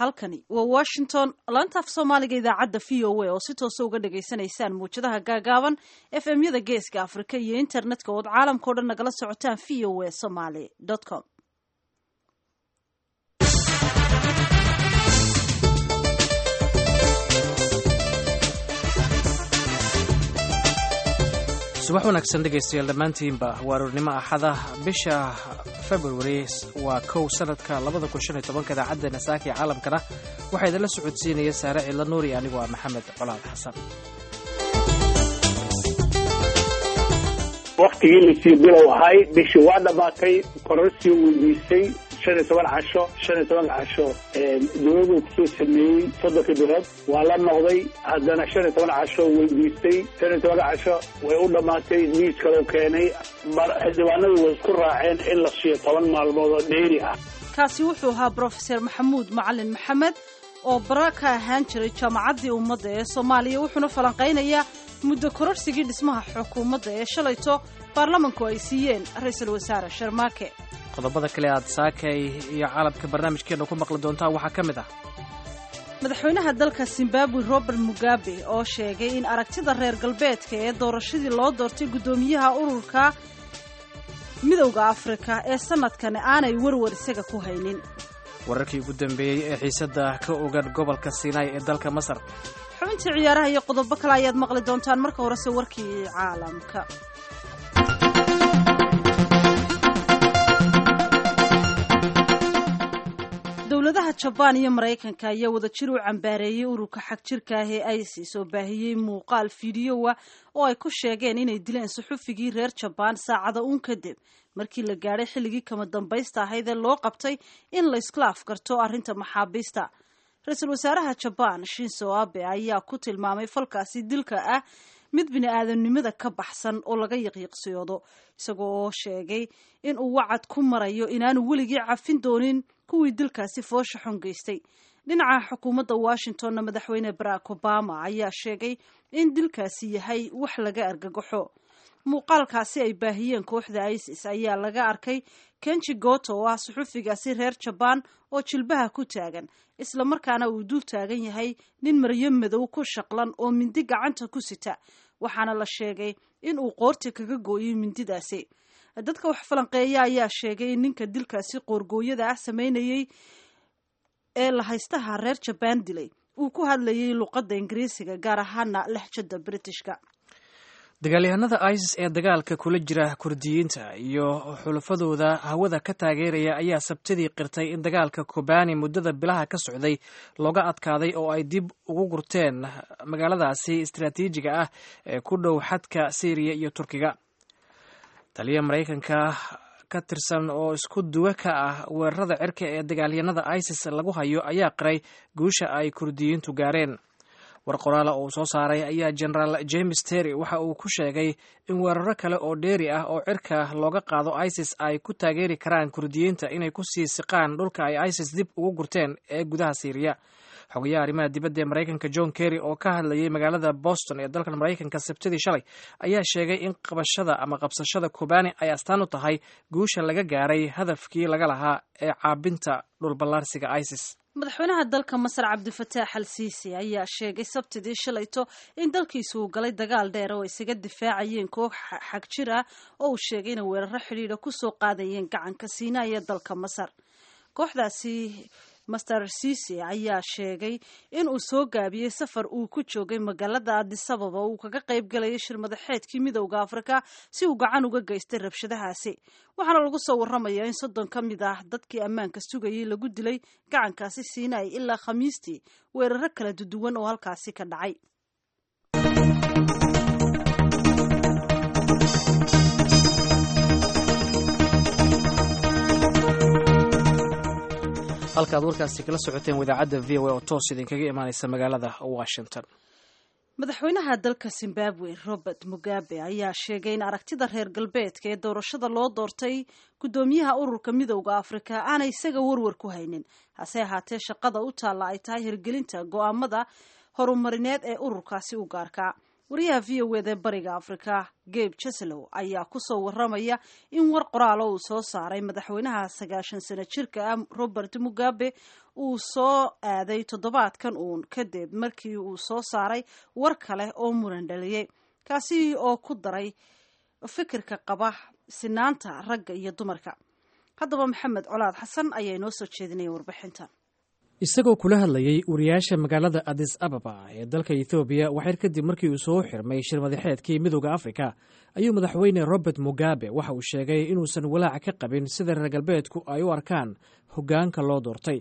halkani waa washington laanta af soomaaliga idaacadda v o a oo si toosa uga dhagaysanaysaan muwjadaha gaagaaban f m yada geeska afrika iyo internetka ood caalamkao dhan nagala socotaan v o a somaly com subax wanaagsan dhegaystayaal dhammaantiinba waa aroornimo axada bisha februari waa kow sanadka labada kun shan iyo tobanka idaacaddeena saaka iyo caalamkana waxaa idinla socodsiinaya saare cidla nuuri anigoo ah maxamed colaad xasan waktigii lasii bilow ahay bishii waa dhammaatay kororsi weydiisay shan iyo toban casho shan iyo toban casho dowladuu kusoo sameeyey soddonka bilood waa la noqday haddana shan iyo toban casho weydiistay shan iyo toban casho way u dhammaatay miis kaloo keenay xildhibaanadii way isku raaceen in la siiyo toban maalmood oo dheeri ah kaasi wuxuu ahaa brofeser maxamuud macalin maxamed oo bara ka ahaan jiray jaamacaddii ummadda ee soomaaliya wuxuuna falanqaynayaa muddo kororsigii dhismaha xukuumadda ee shalayto baarlamanku ay siiyeen ra-iisul wasaare sharmaake qodobada kale aad saakay iyo caalamka barnaamijkeena ku maqli doontaan waxaa ka mid ah madaxweynaha dalka zimbabwe robert mugabe oo sheegay in aragtida reer galbeedka ee doorashadii loo doortay guddoomiyaha ururka midowda afrika ee sanadkani aanay warwar isaga ku haynin wararkii ugu dambeeyey ee xiisadda ka ogan gobolka sinai ee dalka masar xubintii ciyaaraha iyo qodobo kale ayaad maqli doontaan marka horese warkii caalamka dowladaha jabaan iyo maraykanka ayaa wadajir u cambaareeyey ururka xag jirka ah ee isis oo baahiyey muuqaal fiidiyowa oo ay ku sheegeen inay dileen suxufigii reer jabaan saacada uun kadib markii la gaadhay xilligii kama dambaysta ahayd ee loo qabtay in la iskla afgarto arrinta maxaabiista ra-iisul wasaaraha jabaan shinso abe ayaa ku tilmaamay falkaasi dilka ah mid bini-aadamnimada ka baxsan oo laga yiqyiqsiyoodo isagoo oo sheegay in uu wacad ku marayo inaanu weligii cafin doonin kuwii dilkaasi foosha xun geystay dhinaca xukuumadda washingtonna madaxweyne barack obama ayaa sheegay in dilkaasi yahay wax laga argagaxo muuqaalkaasi ay baahiyeen kooxda isis ayaa laga arkay kenji goto oo ah suxufigaasi reer jabaan oo jilbaha ku taagan islamarkaana uu dul taagan yahay nin maryo madow ku shaqlan oo mindi gacanta ku sita waxaana la sheegay in uu qoorti kaga gooyay mindidaasi dadka wax falanqeeya ayaa sheegay in ninka dilkaasi qoorgooyada ah sameynayey ee lahaystaha reer jabaan dilay uu ku hadlayay luqadda ingiriisiga gaar ahaana lexjada britishka dagaalyahanada isis ee dagaalka kula jira kurdiyiinta iyo xulafadooda hawada ka taageeraya ayaa sabtidii qirtay in dagaalka kobani muddada bilaha ka socday looga adkaaday oo ay dib ugu gurteen magaaladaasi istaraatiijiga ah ee ku dhow xadka syriya iyo turkiga taliya maraykanka ka tirsan oo isku duwe ka ah weerarada cirka ee dagaalyahanada isis lagu hayo ayaa qiray guusha ay kurdiyiintu gaareen war qoraala uu soo saaray ayaa genaraal james terry waxa uu ku sheegay in weeraro kale oo dheeri ah oo cirka looga qaado isis ay ku taageeri karaan kurdiyiinta inay ku sii siqaan dhulka ay isis dib ugu gurteen ee gudaha siiriya xogayaha arrimaha dibadda ee maraykanka john kerry oo ka hadlayay magaalada boston ee dalkan maraykanka sabtidii shalay ayaa sheegay in qabashada ama qabsashada kobani ay astaan u tahay guusha laga gaaray hadafkii laga lahaa ee caabinta dhulballaarsiga isis madaxweynaha dalka masar cabdifataax al siisi ayaa sheegay sabtidii shalayto in dalkiisu uu galay dagaal dheer oo isaga difaacayeen koox xag jir ah oo uu sheegay inay weeraro xidhiidha kusoo qaadayeen gacanka siinaa ee dalka masar kooxdaasi master sisi ayaa sheegay in uu soo gaabiyey safar uu ku joogay magaalada adisababa uu kaga qayb galayay shir madaxeedkii midowda afrika si uu gacan uga geystay rabshadahaasi waxaana lagu soo warramayaa in soddon ka mid ah dadkii ammaanka sugayay lagu dilay gacankaasi siinay ilaa khamiistii weeraro kala duduwan oo halkaasi ka dhacay halka aad warkaasi kala socoteen wadaacadda v o a oo toos idinkaga imaaneysa magaalada washington madaxweynaha dalka zimbabwe robert mugabe ayaa sheegay in aragtida reer galbeedka ee doorashada loo doortay guddoomiyaha ururka midowda afrika aanay isaga warwar ku haynin hase ahaatee shaqada u taalla ay tahay hirgelinta go'aamada horumarineed ee ururkaasi u gaarkaa wariyaha v o eda bariga afrika gabe jeslow ayaa kusoo waramaya in war qoraalo uu soo saaray madaxweynaha sagaashan sano jirka ah robert mugabe uu soo aaday toddobaadkan uun kadib markii uu soo saaray war kale oo muran dhaliyey kaasi oo ku daray fikirka qaba sinaanta ragga iyo dumarka haddaba maxamed colaad xasan ayaa inoo soo jeedinaya warbixintan isagoo kula hadlayay wariyaasha magaalada adis ababa ee dalka ethoobiya waxyar kadib markii uu soo xirmay shir madaxeedkii midooda afrika ayuu madaxweyne robert mugabe waxa uu sheegay inuusan walaac ka qabin sida reer galbeedku ay u arkaan hoggaanka loo doortay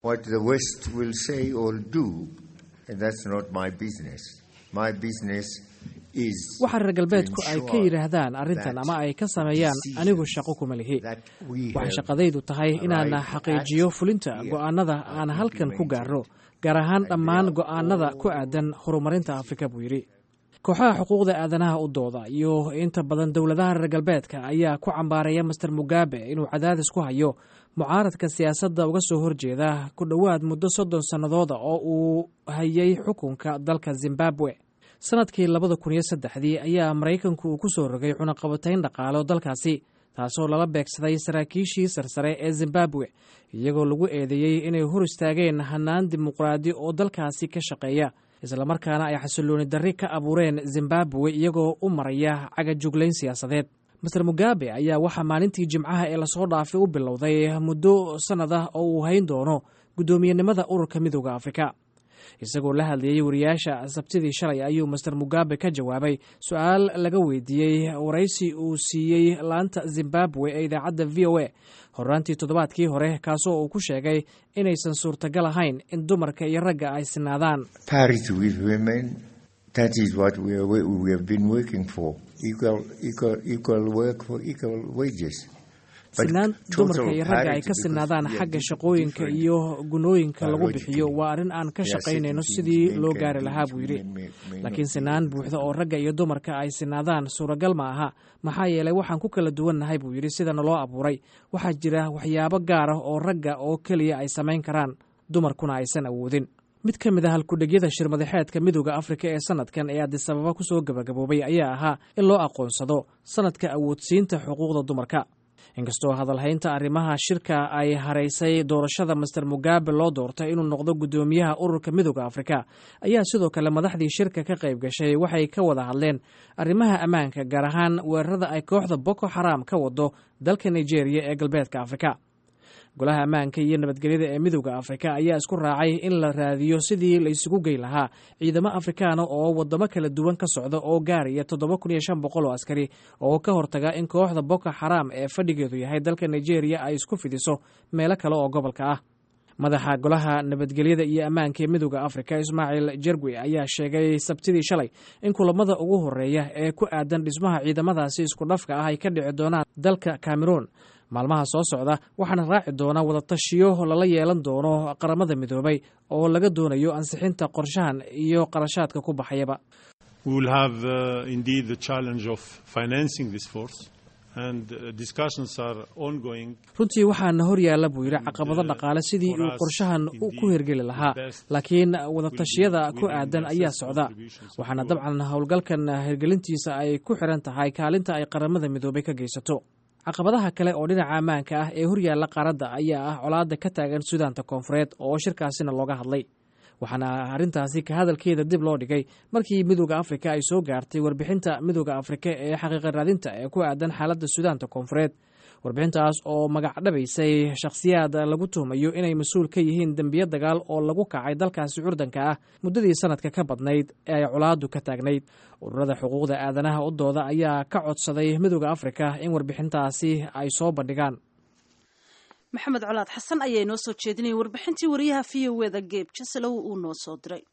waxa reer galbeedku ay ka yidhaahdaan arrintan ama ay ka sameeyaan anigu shaqo kuma lihi waxay shaqadaydu tahay inaan xaqiijiyo fulinta go'aanada aan halkan ku gaarno gaar ahaan dhammaan go'aanada ku aadan horumarinta afrika buu yidhi kooxaha xuquuqda aadanaha u dooda iyo inta badan dowladaha reer galbeedka ayaa ku cambaareeya master mugabe inuu cadaadis ku hayo mucaaradka siyaasadda uga soo horjeeda ku dhowaad muddo soddon sannadooda oo uu hayay xukunka dalka zimbabwe sanadkii labada kun iyo saddexdii ayaa maraykanku uu ku soo rogay cunaqabatayn dhaqaalo dalkaasi taasoo lala beegsaday saraakiishii sarsare ee zimbabwe iyagoo lagu eedeeyey inay hor istaageen hanaan dimuqraadi oo dalkaasi ka shaqeeya islamarkaana ay xasillooni darri ka abuureen zimbabwe iyagoo u maraya cagajuglayn siyaasadeed master mugabe ayaa waxaa maalintii jimcaha ee lasoo dhaafay u bilowday muddo sannad ah oo uu hayn doono guddoomiyenimada ururka midooda afrika isagoo la hadlayey wariyaasha sabtidii shalay ayuu master mugabe ka jawaabay su-aal laga weydiiyey waraysi uu siiyey laanta zimbabwe ee idaacadda v o a horaantii toddobaadkii hore kaasoo uu ku sheegay inaysan suurtagal ahayn in dumarka iyo ragga ay sinaadaan sinaan dumarka iyo ragga ay ka sinaadaan xagga shaqooyinka iyo gunooyinka lagu bixiyo waa arrin aan ka shaqaynayno sidii loo gaari lahaa buu yidhi laakiin sinaan buuxda oo ragga iyo dumarka ay sinaadaan suuragal ma aha maxaa yeelay waxaan ku kala duwannahay buu yidhi sida naloo abuuray waxaa jira waxyaabo gaar ah oo ragga oo keliya ay samayn karaan dumarkuna aysan awoodin mid ka mid ah halkudhegyada shirmadaxeedka midooda afrika ee sanadkan ee adisababa ku soo gabagaboobay ayaa ahaa in loo aqoonsado sanadka awoodsiinta xuquuqda dumarka inkastoo hadalhaynta arrimaha shirka ay haraysay doorashada master mugabe loo doortay inuu noqdo guddoomiyaha ururka midooda afrika ayaa sidoo kale madaxdii shirka ka qayb gashay waxay ka wada hadleen arrimaha ammaanka gaar ahaan weerarada ay kooxda boko xaram ka wado dalka nigeria ee galbeedka afrika golaha ammaanka iyo nabadgelyada ee midooda afrika ayaa isku raacay in la raadiyo sidii la isugu gey lahaa ciidamo afrikaana oo wadamo kala duwan ka socda oo gaaraya toddoba kun iyo shan boqol oo askari oo ka hortaga in kooxda boko xaram ee fadhigeedu yahay dalka nigeria ay isku fidiso meelo kale oo gobolka ah madaxa golaha nabadgelyada iyo ammaanka ee midooda afrika ismaaciil jergwi ayaa sheegay sabtidii shalay in kulamada ugu horeeya ee ku aadan dhismaha ciidamadaasi isku dhafka ah ay ka dhici doonaan dalka cameroon maalmaha soo socda waxaana raaci doona wadatashiyo lala yeelan doono qaramada midoobay oo laga doonayo ansixinta qorshahan iyo qarashaadka ku baxayaba runtii waxaana hor yaalla buu yidhi caqabado dhaqaale sidii uu qorshahan ku hirgeli lahaa laakiin wadatashyada ku aadan ayaa socda waxaana dabcan howlgalkan hirgelintiisa ay ku xiran tahay kaalinta ay qaramada midoobay ka geysato caqabadaha kale oo dhinaca ammaanka ah ee horyaalla qaaradda ayaa ah colaadda ka taagan suudaanta koonfureed oo shirkaasina looga hadlay waxaana arrintaasi ka hadalkeeda dib loo dhigay markii midooda afrika ay soo gaartay warbixinta midooda afrika ee xaqiiqa raadinta ee ku aadan xaaladda suudaanta koonfureed warbixintaas oo magacdhabaysay shakhsiyaad lagu tuhmayo inay mas-uul ka yihiin dembiyo dagaal oo lagu kacay dalkaasi curdanka ah muddadii sanadka ka badnayd ee ay colaaddu ka taagnayd ururada xuquuqda aadanaha u dooda ayaa ka codsaday midooda afrika in warbixintaasi ay soo bandhigaan maxamed colaad xasan ayaa inoo soo jeedinayay warbixintii wariyaha v o eda geeb jasalow uu noo soo diray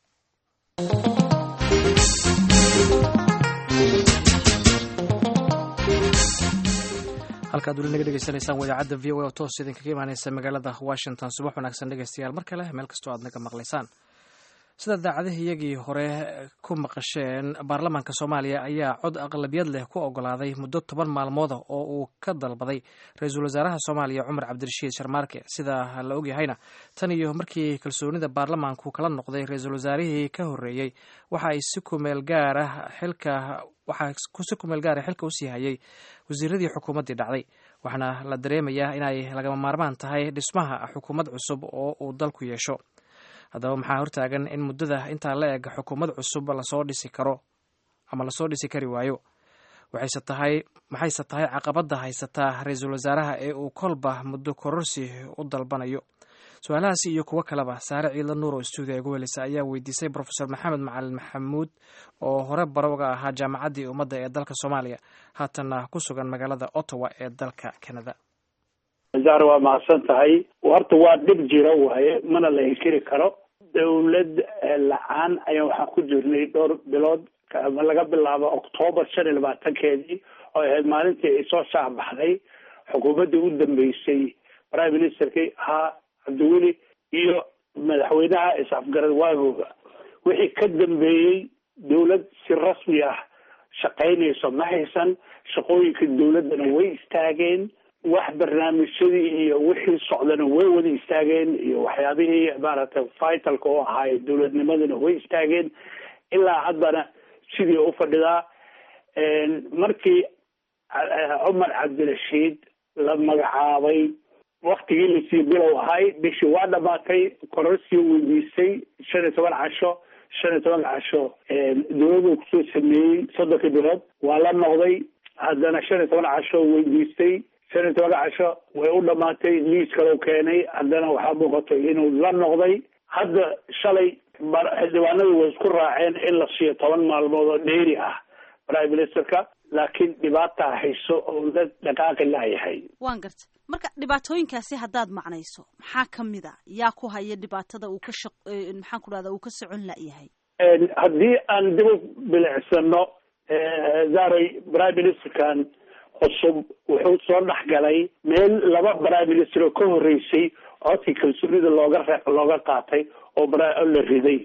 halkaad weli naga dhegeysanaysaan wadaacadda v o a oo toos idinkaga imaaneysa magaalada washington subax wanaagsan dhegeystayaal mar kale meel kastoo aad naga maqlaysaan sida daacadihiyagii hore ku maqasheen baarlamaanka soomaaliya ayaa cod aqlabiyad leh ku ogolaaday muddo toban maalmooda oo uu ka dalbaday ra-iisul wasaaraha soomaaliya cumar cabdirashiid sharmaarke sida la ogyahayna tan iyo markii kalsoonida baarlamaanku kala noqday ra-iisul wasaarihii ka horreeyey waxa ay si kumeel gaara xilka waxaa si kumeel gaara xilka usii hayay wasiiradii xukuumaddii dhacday waxaana la dareemayaa inay lagama maarmaan tahay dhismaha xukuumad cusub oo uu dalku yeesho haddaba maxaa hortaagan in muddada intaa la eg xukuumad cusub lasoo dhisi karo ama lasoo dhisi kari waayo waxayse tahay maxayse tahay caqabadda haysataa ra-iisul wasaaraha ee uu kolba muddo kororsi u dalbanayo su-aalahaasi iyo kuwo kaleba saare ciidla nuur oo stuudiya ugu welisa ayaa weydiisay profesor maxamed macalin maxamuud oo hore bare uga ahaa jaamacaddii ummadda ee dalka soomaaliya haatanna ku sugan magaalada ottawa ee dalka canada zahra waa mahadsan tahay horta waa dhib jira waaye mana la inkiri karo dawlad la-aan ayaan waxaan ku jirnay dhowr bilood laga bilaabo octoobar shan iyo labaatankeedii oo ahayd maalintii ay soo shaacbaxday xukuumaddii u dambeysay prime ministerkii ahaa cabdiweli iyo madaxweynaha is-afgarad waagooga wixii ka dambeeyey dawlad si rasmi ah shaqaynayso ma haysan shaqooyinka dawladdana way istaageen wax barnaamijyadii iyo wixii socdana way wada istaageen iyo waxyaabihii maaragtay vitalka oo ahaay dawladnimadana way istaageen ilaa haddana sidii u fadhidaa markii cumar cabdirashiid la magacaabay waktigii lasii bilow ahay bishii waa dhamaatay kororsi weydiistay shan iyo toban casho shan iyo toban casho dawladu kusoo sameeyey soddonkii bilood waa la noqday haddana shan iyo toban casho weydiistay shan iyo toban casho way u dhamaatay liis kalau keenay haddana waxaa muuqatay inuu la noqday hadda shalay xildhibaanadu way isku raaceen in la siiyo toban maalmood oo dheeri ah prime ministerka laakiin dhibaataa hayso oo la dhaqaaqi laayahay waan gartay marka dhibaatooyinkaasi haddaad macnayso maxaa ka mid a yaa ku haya dhibaatada uu ka shaq maxaan ku dhahda uu ka socon layahay haddii aan dib u bilicsano zaray prime ministerkan cusub wuxuu soo dhexgalay meel laba prime minister oo ka horreysay codkii kalsoonida looga re looga qaatay oo la riday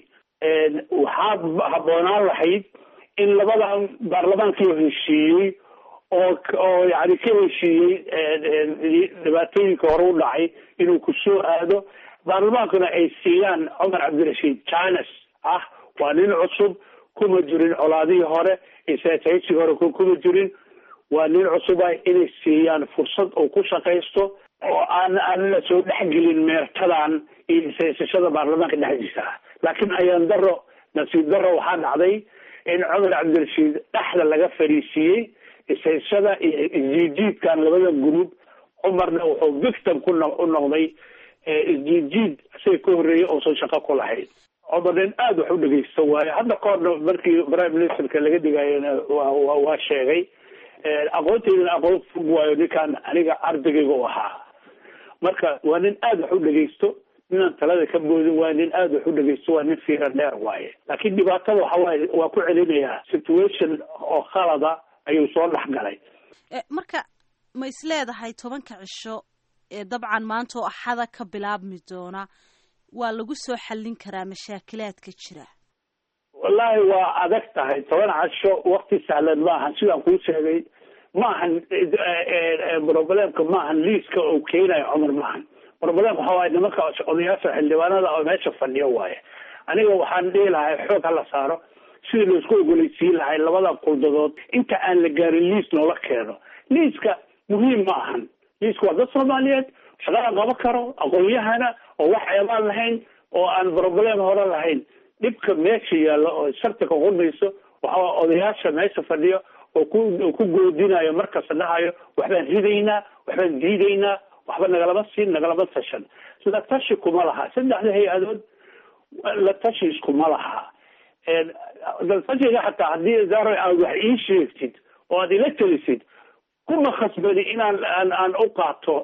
waxaa habboonaan lahayd in labadan baarlamaankii heshiiyey oo oo yani ka heshiiyey dhibaatooyinka hore u dhacay inuu kusoo aado baarlamaankuna ay siiyaan cumar cabdirashiid janes ah waa nin cusub kuma jirin colaadihii hore isataysigii hore kuma jirin waa nin cusub ah inay siiyaan fursad uu ku shaqaysto oo aan aan la soo dhexgelin meertadan iyo isaysashada baarlamaanka dhexdiisa ah laakiin ayaan daro nasiib daro waxaa dhacday in cumar cabdirashiid dhexda laga fariisiiyey isaysashada iyo isjiidjiidkan labada gurub cumarna wuxuu victim ku no u noqday isjiidjiid isaga ka horreeyay uusan shaqo ku lahayn cumar nin aada wax u dhegeysta waayo hadda ka horna markii prime ministerka laga dhigayona wa waa sheegay aqoonteydana aqoon fog waayo ninkaan aniga ardaygayga u ahaa marka waa nin aada wax u dhegeysto ninaan talada ka boodin waayo nin aada wax u dhegeysto waa nin fiira dheer waaye laakiin dhibaatada waxa waaye waa ku celinayaa situation oo khalada ayuu soo dhex galay marka ma is leedahay tobanka cisho ee dabcan maanta oo axada ka bilaabmi doona waa lagu soo xallin karaa mashaakilaadka jira wallahi waa adag tahay toban casho wakti sahlan maahan sidaan kuu sheegay maahan problemka maahan liiska oo keenayo cumar maahan problemka waxa waaye nimanka odayaasha xildhibaanada oo meesha fadhiyo waaye aniga waxaan dhihi lahay xoog hala saaro sidii laisku ogoleysiin lahay labada quldadood inta aan la gaarin liis noola keeno liiska muhiim ma ahan liiska waa dad soomaaliyeed shaqada qaban karo aqoon-yahana oo wax eebaan lahayn oo aan problem hore lahayn dhibka meesha yaallo oo shartiga qurmayso waxaa odayaasha meesha fadhiyo oo ku ku goodinayo markasta dhahayo waxbaan ridaynaa waxbaan diidaynaa waxba nagalama siin nagalama tashan la tashi kuma laha saddexda hay-adood la tashi iskuma laha latashiga xataa haddii zaro aad wax ii sheegtid oo aad ila telisid kuma khasbani inaan aan aan u qaato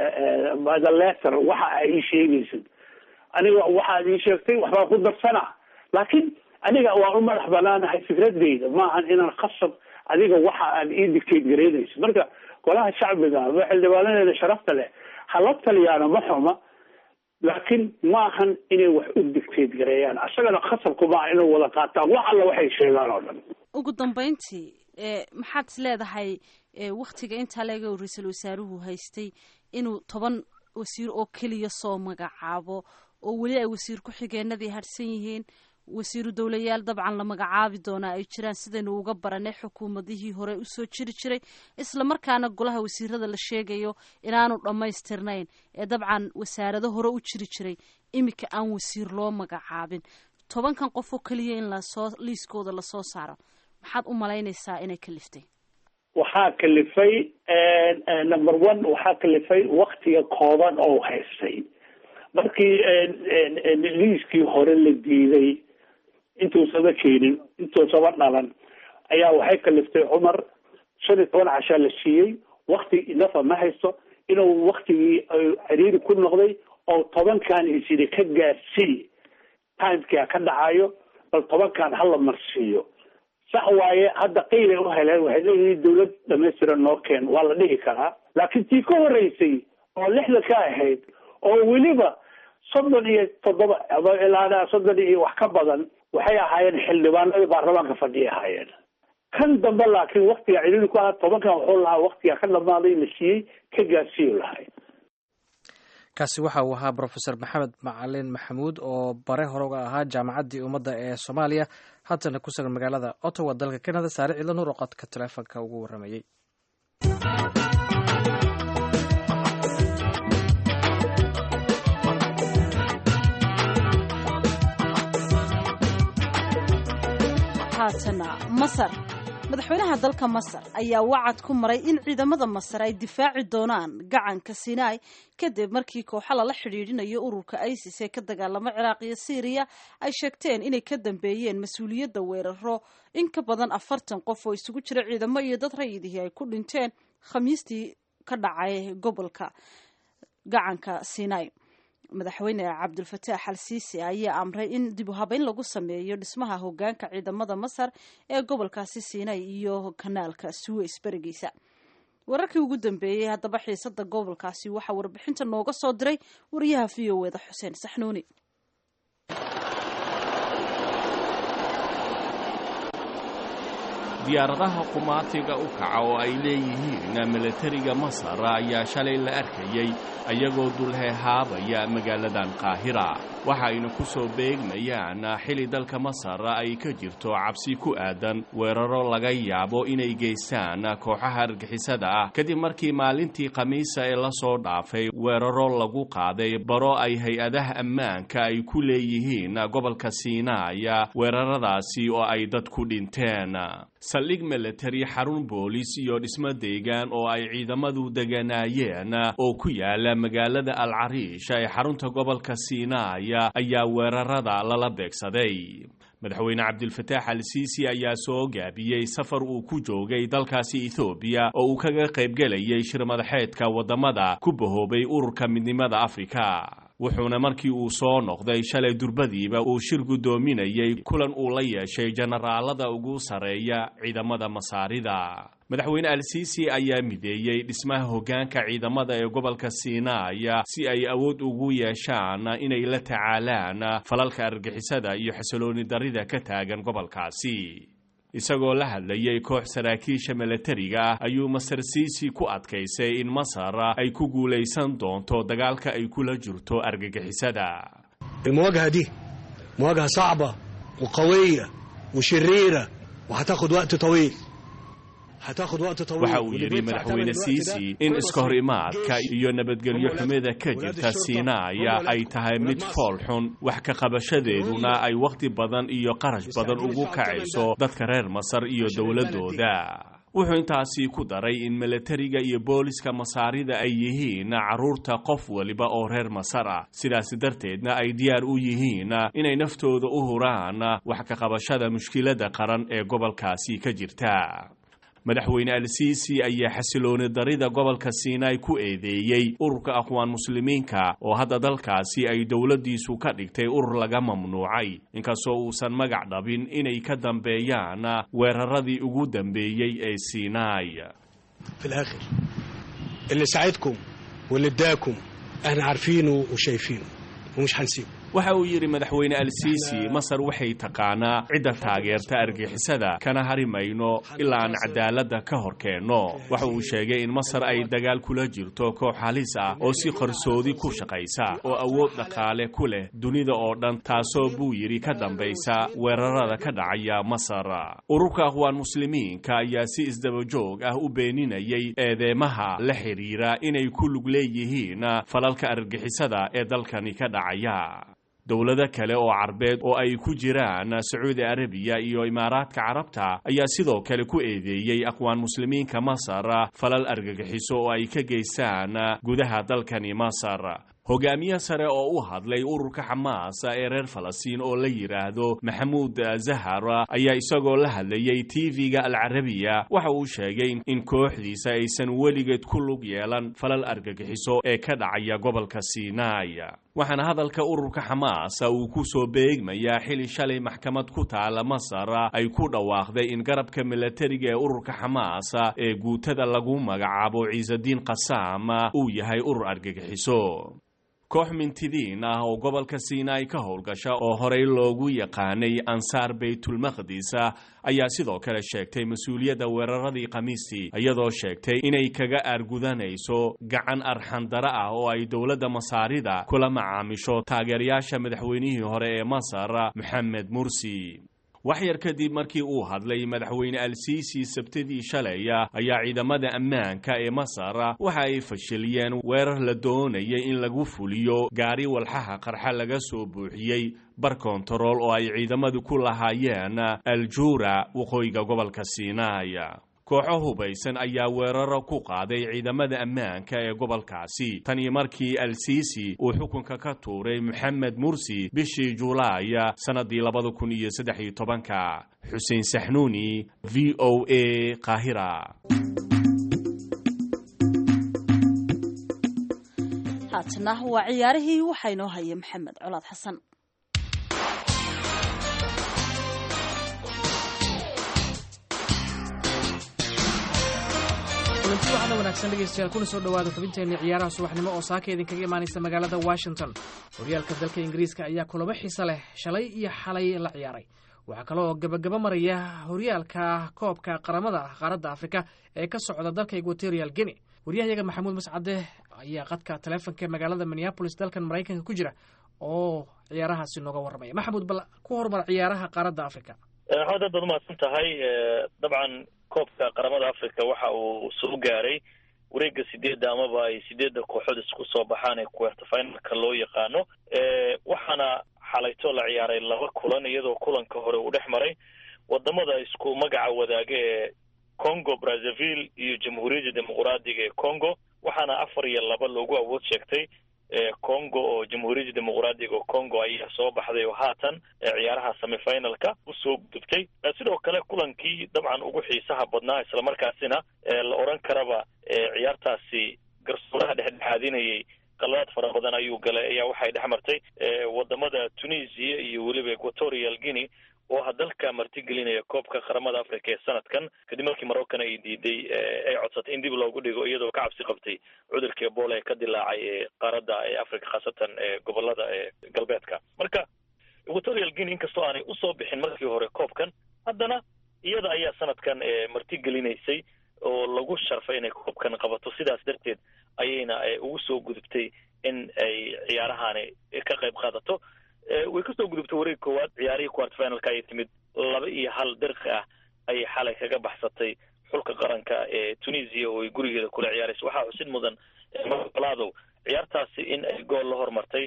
the letter waxa aa ii sheegaysid aniga waxaad ii sheegtay waxbaan ku darsana laakiin aniga waa u madax banaanahay fikradeyda maahan inaan khasab adiga waxa aad ii dictate garaynaysid marka golaha shacbiga ama xildhibaanadeeda sharafta leh hala taliyaano ma xuma laakiin ma ahan inay wax u digteed gareeyaan asagana khasabku maaha inay wada qaataan wax alla waxay sheegaan oo dhan ugu dambeyntii maxaad is leedahay waktiga intaa leega uu ra-iisul wasaaruhu haystay inuu toban wasiir oo keliya soo magacaabo oo weli ay wasiir ku-xigeenadii harsan yihiin wasiiru dowlayaal dabcan la magacaabi doonaa ay jiraan sidaynu uga baranay xukuumadihii hore usoo jiri jiray isla markaana golaha wasiirada la sheegayo inaanu dhammaystirnayn ee dabcan wasaarado hore u jiri jiray iminka aan wasiir loo magacaabin tobankan qof oo keliya in lasoo liiskooda lasoo saaro maxaad u malaynaysaa inay kaliftay waxaa kalifay number one waxaa kalifay waktiga kooban oo haystay markii liiskii hore la diiday intuusaba keenin intuusaba dhalan ayaa waxay kaliftay cumar shan iyo toban cashaa la siiyey wakti inafa ma haysto inuu waktigii ciriiri ku noqday oo tobankan isidi ka gaarsii timeka ka dhacayo bal tobankan hala marsiiyo sax waaye hadda qiilay u heleen waxay leeyihiin dawlad dhamaystiran noo keen waa la dhihi karaa laakiin tii ka horeysay oo lixda ka ahayd oo weliba soddon iyo toddoba ilaa soddon iyo wax ka badan waxay ahaayeen xildhibaanadii baarlamaanka fadhiya ahaayeen kan dambe laakiin waktiga ciriiri ku ahaa tobankan wuxuu lahaa waktiga ka dhamaaday la siiyey ka gaarsiiyu lahay kaasi waxa uu ahaa brofesor maxamed macalin maxamuud oo bare hore uga ahaa jaamacaddii ummadda ee soomaaliya haddana ku sugan magaalada ottawa dalka canada saare ciidla nuur oo qodka taleefonka ugu warramayey haatana masar madaxweynaha dalka masar ayaa wacad ku maray in ciidamada masar ay difaaci doonaan gacanka sinai kadib markii kooxa lala xidhiidhinayo ururka isis ee ka dagaalamo ciraaq iyo syriya ay sheegteen inay ka dambeeyeen mas-uuliyadda weeraro in ka badan afartan qof oo isugu jira ciidamo iyo dad rayidihii ay ku dhinteen khamiistii ka dhacay gobolka gacanka sinai madaxweyne cabdulfataax al siisi ayaa amray in dib u habeyn lagu sameeyo dhismaha hogaanka ciidamada masar ee gobolkaasi siinay iyo kanaalka suweys berigiisa wararkii ugu dambeeyey haddaba xiisada gobolkaasi waxaa warbixinta nooga soo diray wariyaha v o eda xuseen saxnuuni diyaaradaha qumaatiga u kaca oo ay leeyihiin milatariga masar ayaa shalay la arkayey ayagoo dulheehaabaya magaaladan qaahira waxaayna ku soo beegmayaan xili dalka masar ay ka jirto cabsi ku aadan weeraro laga yaabo inay geystaan kooxaha argixisada ah kadib markii maalintii khamiisa ee la soo dhaafay weeraro lagu qaaday baro ay hay-adaha ammaanka ay ku leeyihiin gobolka siinaaya weeraradaasi oo ay dad ku dhinteen saldhig milatari xarun boolis iyo dhismo deegaan oo ay ciidamadu deganaayeen oo ku yaala magaalada al cariish ee xarunta gobolka siinaaya ayaa weerarada lala beegsaday madaxweyne cabdilfataax al siisi ayaa soo gaabiyey safar uu ku joogay dalkaasi ethoobiya oo uu kaga qaybgelayay shir madaxeedka waddamada ku bahoobay ururka midnimada afrika wuxuuna markii uu soo noqday shalay durbadiiba uu shir guddoominayay kulan uu la yeeshay jenaraalada ugu sarreeya ciidamada masaarida madaxweyne al-siisi ayaa mideeyey dhismaha hoggaanka ciidamada ee gobolka siinaaya si ay awood ugu yeeshaan inay la tacaalaan falalka argixisada iyo xasilooni darrida ka taagan gobolkaasi isagoo la hadlayay koox saraakiisha milatariga ah ayuu masar siisi ku adkaysay in masar ay ku guulaysan doonto dagaalka ay kula jirto argagixisada المواجهة دي مواجهة صعبة وقوية وشريرة وهتاخد وقت طويل هتاخد وقت طويل waxa uu واللي yidhi بيدفع ثمن madaxweyne الوقت ده siisi in هو iska hor imaadka الجيش. iyo nabadgelyo هم xumida ka ولاد jirta الشرطة. siinaaya هم ay tahay ولاد mid مصر. fool xun wax ka qabashadeeduna ay wakhti badan iyo qarash badan ugu kacayso dadka reer masar iyo dowladooda wuxuu intaasi ku daray in milatariga iyo booliska masaarida ay yihiin carruurta qof waliba oo reer masar ah sidaas darteedna ay diyaar u yihiin inay naftooda u huraan wax ka qabashada mushkiladda qaran ee gobolkaasi ka jirta madaxweyne al-siisi ayaa xasilooni darida gobolka siinaai ku eedeeyey ururka aqwaan muslimiinka oo hadda dalkaasi ay dowladdiisu ka dhigtay urur laga mamnuucay inkastoo uusan magac dhabin inay ka dambeeyaan weeraradii ugu dambeeyey ee siinaai في الآخر اللي ساعدكم واللي اداكم احنا عارفينه وشايفينه ومش هنسيبه waxa uu yidhi madaxweyne al-siisi masar waxay taqaanaa cidda taageerta argixisada kana hari mayno ilaa aan cadaaladda ka hor keenno waxa uu sheegay in masar ay dagaal kula jirto koox halis ah oo si qarsoodi ku shaqaysa oo awood dhaqaale ku leh dunida oo dhan taasoo buu yidhi ka dambaysa weerarada ka dhacaya masar ururka akhwaan muslimiinka ayaa si isdabajoog ah u beeninayay eedeemaha la xidhiira inay ku lug leeyihiin falalka argixisada ee dalkani ka dhacaya dowlado kale oo carbeed oo ay ku jiraan sacuudi arabiya iyo imaaraadka carabta ayaa sidoo kale ku eedeeyey aqwaan muslimiinka masar falal argagixiso oo ay ka geystaan gudaha dalkani masar hogaamiye sare oo u hadlay ururka xamaas ee reer falastiin oo la yidhaahdo maxamuud zahar ayaa isagoo la hadlayay tv-ga alcarabiya waxa uu sheegay in kooxdiisa aysan weligeed ku lug yeelan falal argagixiso ee ka dhacaya gobolka sinai waxaana hadalka ururka xamaas uu ku soo beegmayaa xili shalay maxkamad ku taala masar ay ku dhawaaqday in garabka milatariga ee ururka xamaas ee guutada lagu magacaabo ciisadiin qasaam uu yahay urur argagixiso koox mintidiin ah oo gobolka sinai ka howlgasha oo horey loogu yaqaanay ansaar baytulmaqdis ayaa sidoo kale sheegtay mas-uuliyadda weeraradii khamiistii iyadoo sheegtay inay kaga aargudanayso gacan arxandaro ah oo ay dowladda masaarida kula macaamisho taageerayaasha madaxweynihii hore ee masar moxamed mursi wax yar kadib markii uu hadlay madaxweyne al-siisi sabtidii shalay ayaa ciidamada ammaanka ee masar waxa ay fashiliyeen weerar la doonayay in lagu fuliyo gaari walxaha qarxa laga soo buuxiyey bar kontarool oo ay ciidamadu ku lahaayeen aljuura waqooyiga gobolka sinai kooxo hubaysan ayaa weeraro ku qaaday ciidamada ammaanka ee gobolkaasi tanii markii al-siisi uu xukunka ka tuuray moxamed mursi bishii julaay sannadii labada kun iyo saddex iyo tobanka xuseen saxnuuni v o a qaahira haatana waa ciyaarihii waxaa inoo haya maxamed colaad xasan kulanti waxaana wanaagsan dhegeystayaal kuna soo dhowaada xubinteenii ciyaaraha subaxnimo oo saaka idinkaga imaanaysa magaalada washington horyaalka dalka ingiriiska ayaa kulamo xiise leh shalay iyo xalay la ciyaaray waxaa kale oo gabagaba maraya horyaalka koobka qaramada qaaradda afrika ee ka socda dalka equatorial guinea waryahayaga maxamuud mascade ayaa qadka taleefonka magaalada minneabolis dalkan maraykanka ku jira oo ciyaarahaasi nooga warramaya maxamuud bal ku horumar ciyaaraha qaaradda africa maxamed aad baad umahadsan tahay dabcan koobka qaramada africa waxa uu soo gaaray wareega sideedda amaba ay sideedda kooxood isku soo baxaan ee kuwerta finalka loo yaqaano waxaana xalayto la ciyaaray laba kulan iyadoo kulanka hore uu dhex maray wadamada isku magaca wadaaga ee congo brazzaville iyo jamhuuriyadda dimuquraadiga ee congo waxaana afar iyo laba loogu awood sheegtay congo oo jamhuuriyadda dimuquraadiga oo congo ayaa soo baxday oo haatan ciyaaraha semifinalka usoo gudubtay sidoo kale kulankii dabcan ugu xiisaha badnaa islamarkaasina la odran karaba ciyaartaasi garsooraha dhexdhexaadinayay qaladaad fara badan ayuu galay ayaa waxay dhex martay wadamada tunisia iyo weliba equatorial guinea oo ha dalka martigelinaya koobka qaramada africa ee sanadkan kadib markii maroccan ay diiday ay codsatay in dib loogu dhigo iyadoo ka cabsi qabtay cudurka ebola ee ka dilaacay ee qaaradda ee africa khaasatan ee gobolada ee galbeedka marka equatorial guinea inkastoo aanay usoo bixin markii hore koobkan haddana iyada ayaa sanadkan martigelinaysay oo lagu sharfay inay koobkan qabato sidaas darteed ayayna ugu soo gudubtay in ay ciyaarahaani ka qayb qaadato way kasoo gudubtay wareeg koowaad ciyaarihii quart finalka ayay timid laba iyo hal dirqi ah ayay xalay kaga baxsatay xulka qaranka ee tunisia oo ay gurigeeda kula ciyaaraysa waxaa xusid mudan maladow ciyaartaasi in ay gool la hormartay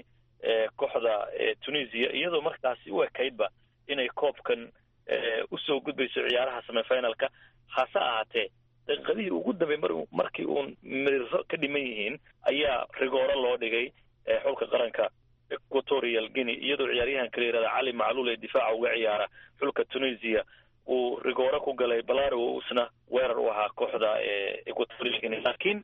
kooxda tunisia iyadoo markaasi u ekaydba inay koobkan usoo gudbayso ciyaaraha semifinalka hase ahaatee daqiiqadihii ugu dambey mar markii uun miriro ka dhiman yihiin ayaa rigooro loo dhigay xulka qaranka equatorial guinea iyadoo ciyaaryahanka la yihahda cali macluul ee difaaca uga ciyaara xulka tunisia uu rigooro ku galay balaro isna weerar u ahaa kooxda equatorial guinea laakiin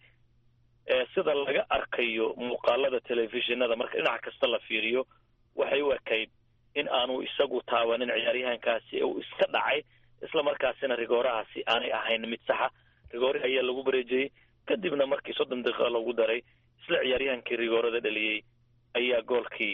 sida laga arkayo muuqaalada telefishinada marka dhinac kasta la fiiriyo waxay u ekayd in aanu isagu taabanin ciyaaryahankaasi uu iska dhacay isla markaasina rigoorahaasi aanay ahayn mid saxa rigoori ayaa lagu bareejiyey kadibna markii soddon daqiiqa lagu daray isla ciyaaryahankii rigoorada dhaliyey ayaa goolkii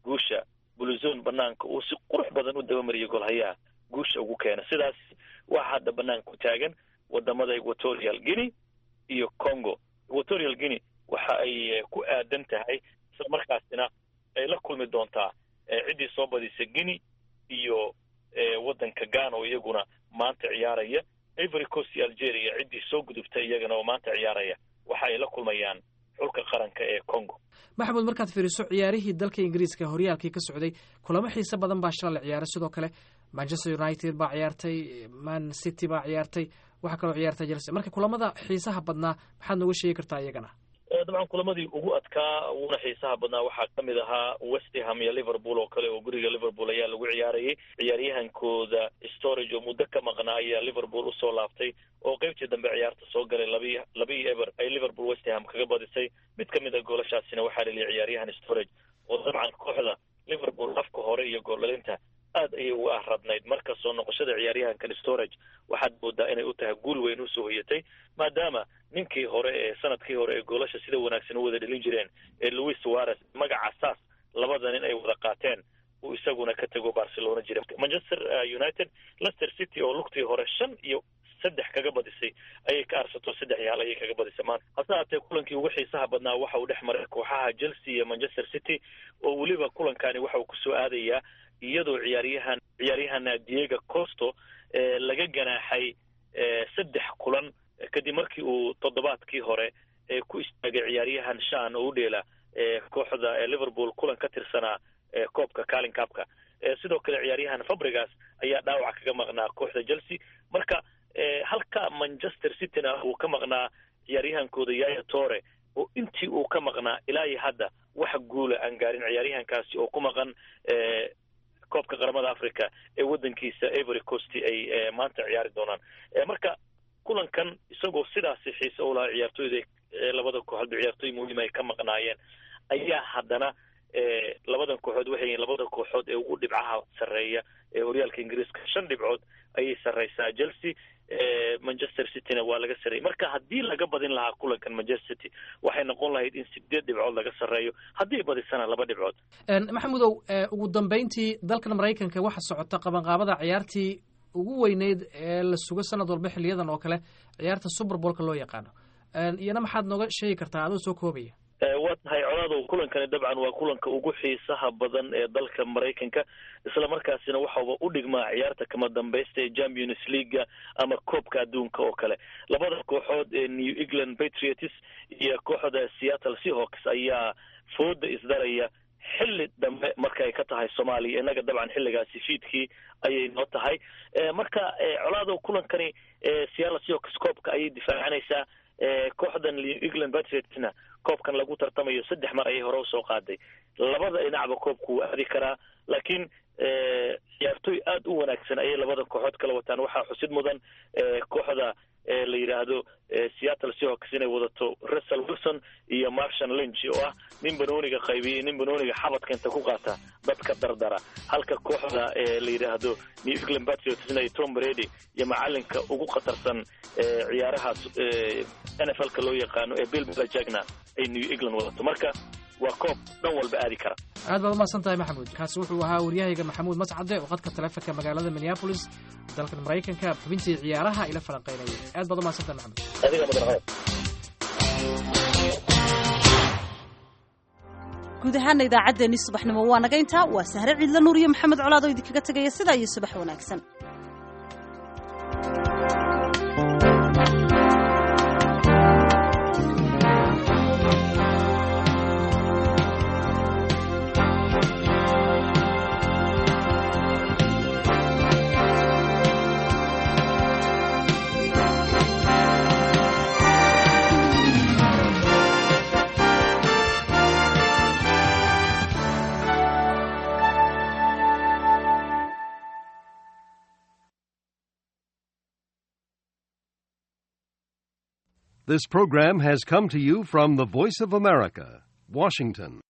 guusha buluzon banaanka uu si qurux badan u dabamariyay golhayaha guusha ugu keena sidaas waxaa hadda banaanka ku taagan wadamada equatorial guinea iyo congo equatorial guinea waxa ay ku aadan tahay isla markaasina ay la kulmi doontaa ciddii soo badisa guinea iyo waddanka ghana oo iyaguna maanta ciyaaraya ivory coast iyo algeria ciddii soo gudubtay iyagana oo maanta ciyaaraya waxa ay la kulmayaan xulka qaranka ee congo maxamuud markaad fiiriso ciyaarihii dalka ingiriiska horyaalkii ka socday kulamo xiise badan baa shala la ciyaaray sidoo kale manchester united baa ciyaartay man city baa ciyaartay waxaa kaloo ciyaartay chelsea marka kulamada xiisaha badnaa maxaad nooga sheegi kartaa iyagana dabcan kulamadii ugu adkaa uguna xiisaha badnaa waxaa ka mid ahaa westham iyo liverpool oo kale oo guriga liverpool ayaa lagu ciyaarayay ciyaaryahankooda storage oo muddo ka maqnaa ayaa liverpool usoo laabtay oo qeybtii dambe ciyaarta soo galay labi labii eber ay liverpool westham kaga badisay mid ka mid a goolashaasina waxaa laliya ciyaaryahan storage oo dabcan kooxda liverpool afka hore iyo gooldhalinta aad ayay uga ahradnayd marka soo noqoshada ciyaaryahankan storage waxaad moodaa inay u tahay guul weyn usoo hoyatay maadaama ninkii hore ee sanadkii hore ee goolasha sida wanaagsan u wada dhelin jireen ee louis suarez magaca saas labada nin ay wada qaateen uu isaguna ka tego barcelona jira manchester united leicester city oo lugtii hore shan iyo saddex kaga badisay ayay ka arsato saddex iyo hal ayay kaga badisay maanta hase haatee kulankii ugu xiisaha badnaa waxa uu dhex maray kooxaha chelsea iyo manchester city oo weliba kulankani waxa uu kusoo aadayaa iyadoo ciyaaryahan ciyaaryahana diego costo laga ganaaxay saddex kulan kadib markii uu toddobaadkii hore ku istaagay ciyaaryahan shan oo u dheela kooxda liverpool kulan ka tirsanaa koobka calin capka sidoo kale ciyaaryahan fabrigas ayaa dhaawac kaga maqnaa kooxda chelsea marka halka manchester cityna uu ka maqnaa ciyaaryahankooda yaya tore oo intii uu ka maqnaa ilaa iyo hadda wax guula aan gaarin ciyaaryahankaasi oo ku maqan koobka qaramada africa ee waddankiisa ivory coast ay maanta ciyaari doonaan marka kulankan isagoo sidaasi xiise u lahaa ciyaartooyda labada kooxood ciyaartooy muhiim ay ka maqnaayeen ayaa haddana labadan kooxood waxay yihiin labada kooxood ee ugu dhibcaha sarreeya ee horyaalka ingiriiska shan dhibcood ayay sarreysaa chelsea manchester cityna waa laga sarreeyay marka haddii laga badin lahaa kulankan manchester city waxay noqon lahayd in sideed dhibcood laga sarreeyo haddii badisana laba dhibcood maxamudow ugu dambeyntii dalkan maraykanka waxa socota qabanqaabada ciyaartii ugu weyneyd ee la sugo sanad walba xiliyadan oo kale ciyaarta superbolka loo yaqaano iyana maxaad nooga sheegi kartaa adoo soo koobaya waa tahay colaadow kulankani dabcan waa kulanka ugu xiisaha badan ee dalka maraykanka isla markaasina waxauba u dhigmaa ciyaarta kama dambaysta ee champions leaguea ama koobka adduunka oo kale labada kooxood ee new england patriots iyo kooxda seattle seahawks ayaa fooda isdaraya xilli dambe marka ay ka tahay soomaaliya innaga dabcan xilligaasi fiidkii ayay noo tahay marka colaadow kulankani seattle seahawks koobka ayay difaacanaysaa kooxdan new england patriotsna koobkan lagu tartamayo saddex mar ayay hore usoo qaaday labada dhinacba koobku wuu aadi karaa laakiin ciyaartooy aada u wanaagsan ayay labada kooxood kala wataan waxaa xusid mudan kooxda la yidhaahdo seattle seahawks inay wadato russell wilson iyo marshal lynch oo ah nin banooniga qaybiyey nin banooniga xabadka inta ku qaata dadka dardara halka kooxda la yidhaahdo new england patriotsna iyo tom brady iyo macalinka ugu khatarsan ciyaarahaas n f l ka loo yaqaano ee bill belajagna ay new england wadato marka waa koob dhan walba aadi kara aad baad umahadsan tahay maxamuud kaasi wuxuu ahaa waryahayga maxamuud mascade oo qadka taleefonka magaalada minneabolis dalkan maraykanka xubintii ciyaaraha ila falanqaynayay aad baad umahadsan tahay maxamuud adiga mudan guud ahaana idaacaddeenii subaxnimo waa naga intaa waa sahre ciidla nuur iyo maxamed colaad oo idinkaga tegaya sidaa iyo subax wanaagsan This program has come to you from the Voice of America, Washington.